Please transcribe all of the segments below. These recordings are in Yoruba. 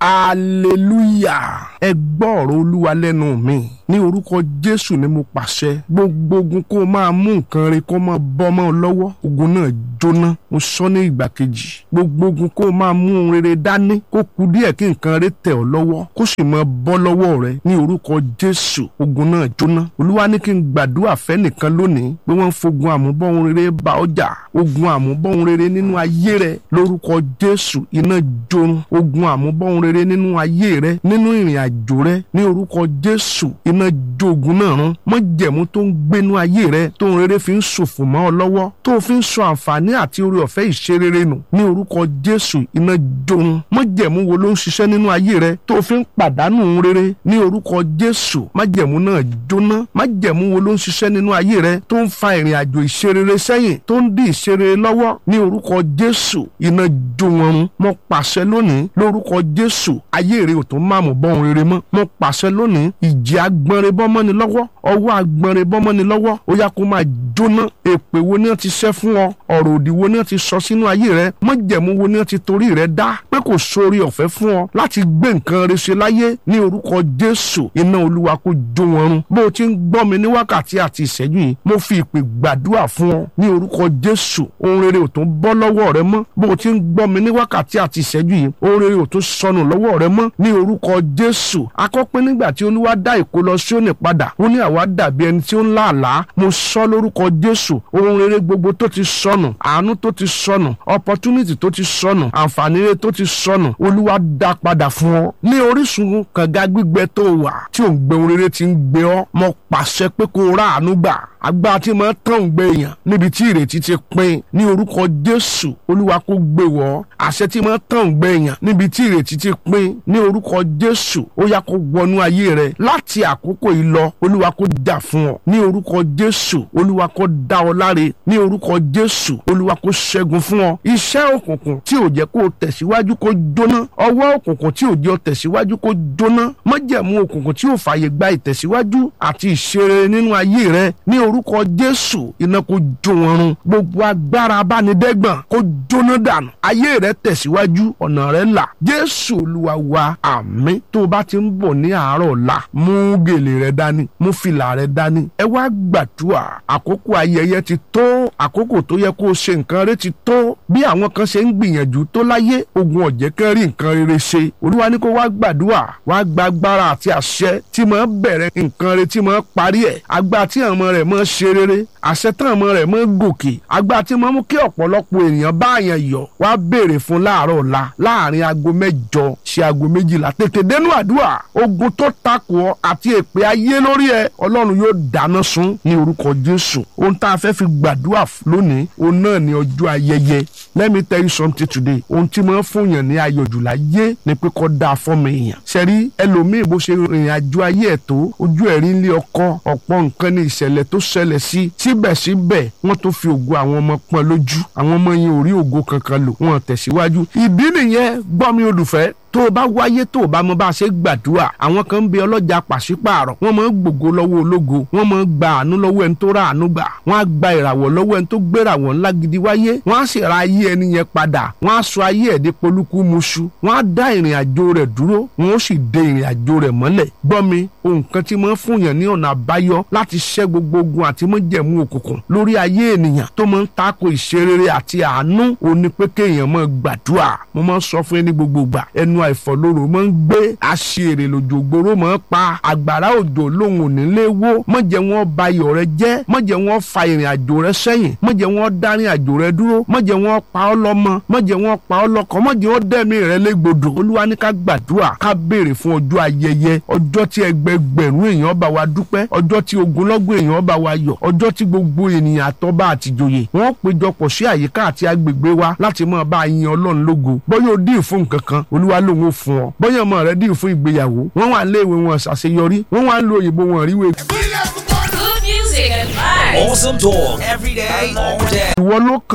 hallelujah ẹ gbọ́ ọ̀rọ̀ olúwa lẹ́nu mi ní orúkọ jésù ni mo pàṣẹ gbogbo ogun kó o máa mú nǹkan rẹ kó máa bọ́ mọ́ ọ lọ́wọ́ ogun náà jóná mo sọ ní ìgbà kejì gbogbo ogun kó o máa mú ohun rere dání kó ku díẹ̀ kí nǹkan rẹ tẹ̀ ọ́ lọ́wọ́ kó sì máa bọ́ lọ́wọ́ rẹ ní orúkọ jésù ogun náà jóná olúwa ní kí n gbàdúrà fẹ́ nìkan lónìí pé wọ́n ń fogun àmúbọ́ ohun rere bá ọjà ogun àmúbọ́ ohun rere nínú ayé rẹ lórúkọ jésù iná jorun ogun àmúbọ́ ohun rere nínú ayé rẹ nínú ìrìn àjò rẹ ní orúkọ jésù iná jogun náà rún májẹ̀mú tó ń gbénú ayé rẹ tó ń rere fi ń ṣòfò mọ́ ọ lọ́wọ́ tó fi ń sọ àǹfààní àti oore ọ̀fẹ́ ìṣerere nù ní orúkọ jésù iná jorun májẹ̀mú wo ló ń ṣiṣẹ́ nínú ayé rẹ tó fi ń pàdánù ohun rere ní orúkọ jésù májẹ̀mú náà jóná májẹ̀mú wo ló ń ṣiṣẹ́ nínú ayé rẹ tó ń fa ìrìn àjò ìṣerere sẹ́yìn tó ń dí ìṣerere lọ́wọ́ ní orúkọ jésù iná jó wọn run mo pàṣẹ lónìí lórúkọ jésù ayé rẹ ò tó máàmù bọ́ ohun rere mọ́ mo pàṣẹ lónìí ìjì agbọnrin bọ́mọ́ni lọ́wọ́ ọwọ́ agbọnrin bọ́mọ́ni lọ́wọ́ ó yá kó máa jóná èpè wo ni wọ́n ti ṣẹ́ fún ọ ọ̀rọ̀ òdì wo ni wọ́n ti sọ sínú ayé rẹ májẹ̀mú wo ni wọ́n ti torí rẹ dá pé kò sórí ọ̀fẹ́ fún ọ láti gbé nǹkan rẹ ṣe láyé ní orúkọ jésù iná olúwa kó jó wọn run bó o ti ń gbọ́ mi ní wákàtí àti ìṣẹ́jú yìí mo fi ìpè gbàdúrà fún ọ ní orúkọ jésù ohun rere ò tún bọ́ lọ́wọ́ rẹ mọ́ bó o ti ń gbọ́ mi ní wákàtí àti ìṣẹ́jú yìí ohun rere ò tún sọnù lọ́wọ́ rẹ mọ́ ní orúkọ jésù akọ́pẹ́ nígbà tí olúwa dá ìkólọ Síónì padà ó ní àwa dàbí ẹni tí ó ń lá àlá mo sọ lórúkọ jésù ohun rere gbogbo tó ti sọnù àánú tó ti sọnù opportunity tó ti sọnù àǹfààní rere tó ti sọnù olúwa dá padà fún ọ ní orísun kànga gbígbẹ tó wà tí òun gbẹ ohun rere ti ń gbé ọ mo pàṣẹ pé kó o rà àánú gbà agbára tí máa tán gbé èèyàn níbi tí ìrètí ti pin ní orúkọ jésù olúwa kó gbé wọ àṣẹ tí máa tán gbé èèyàn níbi tí ìrètí ti pin ní orúkọ jésù ó yá kó wọnú ayé rẹ láti àkókò yìí lọ olúwa kó jà fún ọ ní orúkọ jésù olúwa kó dá ọ láre ní orúkọ jésù olúwa kó ṣẹ́gun fún ọ iṣẹ́ òkùnkùn tí ò jẹ́ kó o tẹ̀síwájú kó jóná ọwọ́ òkùnkùn tí ò jẹ́ o tẹ̀síwájú kó jóná májẹ̀mú òkùnkùn tí ò fààyè gba ìtẹ̀síwájú àti ìṣeré nínú ayé rẹ ní orúkọ jésù iná kó jó wọn run gbogbo agbára abánidẹ́gbọ̀n kó jóná dànù ayé rẹ tẹ̀síwájú ọ̀nà rẹ là jésù olúwa wa àmín tó o bá ti ń bọ̀ ní àárọ̀ ọ̀la mú gèlè rẹ dání mú fìlà rẹ dání ẹ wá gbàdúrà àkókò ayẹyẹ ti tó àkókò tó yẹ kó o ṣe nǹkan rẹ ti tó bí àwọn kan ṣe ń gbìyànjú tó láyé ogun ọ̀jẹ̀ kan rí nǹkan rere ṣe olúwa ní kó wá gbàdúrà wá gba agbára àti àṣẹ tí máa bẹ̀rẹ̀ nǹkan rẹ tí máa parí ẹ̀ agbára tí àwọn ọmọ rẹ̀ máa ṣe rere àṣẹ tán ọmọ rẹ̀ máa gòkè agbára tí máa mú kí ọ̀pọ̀lọpọ̀ ènìyàn bá àyàn yọ̀ wá béèrè fún láàárọ̀ ọ̀la láàrin aago mẹ́jọ sí aago méjìlá tètè dénú àdúrà ogun tó takò ọ àti èpè ayé lórí ẹ ọlọ́run yóò dáná sun ní orúkọ jésù ohun tá a fẹ́ fi gbàdúrà lónìí òun náà ní ọjọ́ ayẹyẹ let me tell you something today ohun tí mo ń fún yàn ní ayọ̀ jùlá yé ni pé kọ́ da fọ́mọ èèyàn ṣẹ́rí ẹlòmíì bó ṣe rìnrìn àjò ayé ẹ̀ tó ojú ẹ̀rí ńlé ọkọ ọ̀pọ̀ nǹkan ní ìṣẹ̀lẹ̀ tó ṣẹlẹ̀ sí síbẹ̀síbẹ̀ wọ́n tó fi ògo àwọn ọmọ pọ́n lójú àwọn ọmọ yẹn ò rí ògo kankan lò wọ́n tẹ̀síwájú ìdí nìyẹn gbọ́ mi olùfẹ́ tó o bá wáyé tó o bá mọ bá a ṣe gbàdúrà àwọn kan ń bẹ ọlọ́jà pàṣípààrọ̀ wọ́n máa ń gbògo lọ́wọ́ ológo wọ́n máa ń gba àánú lọ́wọ́ ẹni tó ra àánú gbà wọ́n á gba ìràwọ̀ lọ́wọ́ ẹni tó gbéràwọ̀ ńlá gidi wáyé wọ́n á sì ra ayé ẹni yẹn padà wọ́n á sọ ayé ẹ̀ dé polúkú muṣu wọ́n á dá ìrìn àjò rẹ̀ dúró wọ́n ó sì de ìrìn àjò rẹ̀ mọ́lẹ̀ gbọ́ mi ohun kan tí máa ń fún yàn ní ọ̀nà àbáyọ láti ṣẹ́ gbogbo ogun àti májẹ̀mú òkùnkùn lórí ayé ènìyàn tó máa ń tako ìṣerere àti àánú òní pé kéèyàn máa gbàdúrà mo máa ń sọ fún ẹni gbogbo gbà ẹnu àìfọ̀lóró máa ń gbé àṣìírè lòjò gbòòrò máa ń pa àgbàrá òjò lóhùn onílé wó mọ̀jẹ̀ wọn ba iyọ̀ rẹ jẹ́ mọ̀jẹ̀ wọn fa ìrìn àjò rẹ sẹ́yìn mọ̀jẹ̀ wọn dárin àjò rẹ dúró mọ̀jẹ̀ wọn pa ọ́ lọ́mọ mọ̀jẹ̀ wọn pa ọ́ lọ́kọ mọ̀jẹ̀ wọn dẹ́mi rẹ légbodò olúwa ní ká gbàdúrà ká béèrè fún ọjọ́ ayẹyẹ ọjọ́ tí ẹgbẹgbẹ̀rún èèyàn bá wa dúpẹ́ ọjọ́ tí ogunlọ́gọ̀ èèyàn bá wa yọ̀ ọjọ́ tí gbogbo ènìyàn àtọ́ba àtìjòyè wọ́n péjọpọ̀ sí àyíká àti agbègbè wa láti máa bá a yin ọlọ́run lógo bọ́yọ̀ dín fún nǹkan kan olúwa lòun ò fún ọ bọ́yọ̀ ọmọ rẹ dín fún ìgbéyàwó wọ́n wà léèwé wọn ṣàṣeyọrí wọ́n wà lo òyìnbó wọn ríwé. Good music and vibes. Awesome talk every day, all day. ìwọ ló kàn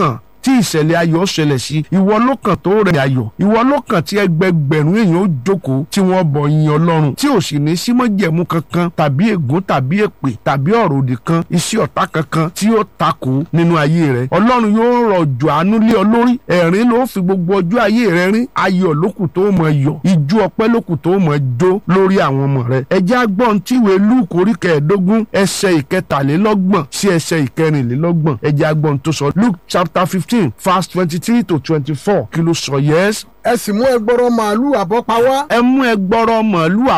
tí ìṣẹ̀lẹ̀ ayọ̀ ṣẹlẹ̀ sí ìwọ ló kàn tó rẹ̀ ayọ̀ ìwọ ló kàn tí ẹgbẹgbẹ̀rún èèyàn ó jókòó tí wọ́n bọ̀ yin ọlọ́run tí ò sì ní símọ́jẹ̀mú kankan tàbí ègún tàbí èpè tàbí ọ̀rọ̀ òdì kan iṣẹ́ ọ̀tá kankan tí ó takò nínú ayé rẹ ọlọ́run yóò rọ̀jò àánú lé ọ lórí ẹ̀rín ló fi gbogbo ọjọ́ ayé rẹ rín ayọ̀ lókù tó mọ̀ yọ̀ ìjú ọpẹ́ lókù tó mọ̀ jó lórí àwọn ọmọ rẹ ẹjẹ́ agbọ́n tíwèé lúùkù orí kẹẹ̀ẹ́dógún ẹsẹ̀ ìkẹtàlélọ́gbọ̀n sí ẹsẹ̀ ìkẹrìnlélọ́gbọ̀n ẹjẹ́ agbọ́n tó sọ Luke chapter fifteen verse twenty three to twenty four kí ló sọ yẹ́s ẹ sì mú ẹgbọrọ màálù àbọ́pa wá ẹ mú ẹgbọrọ màálù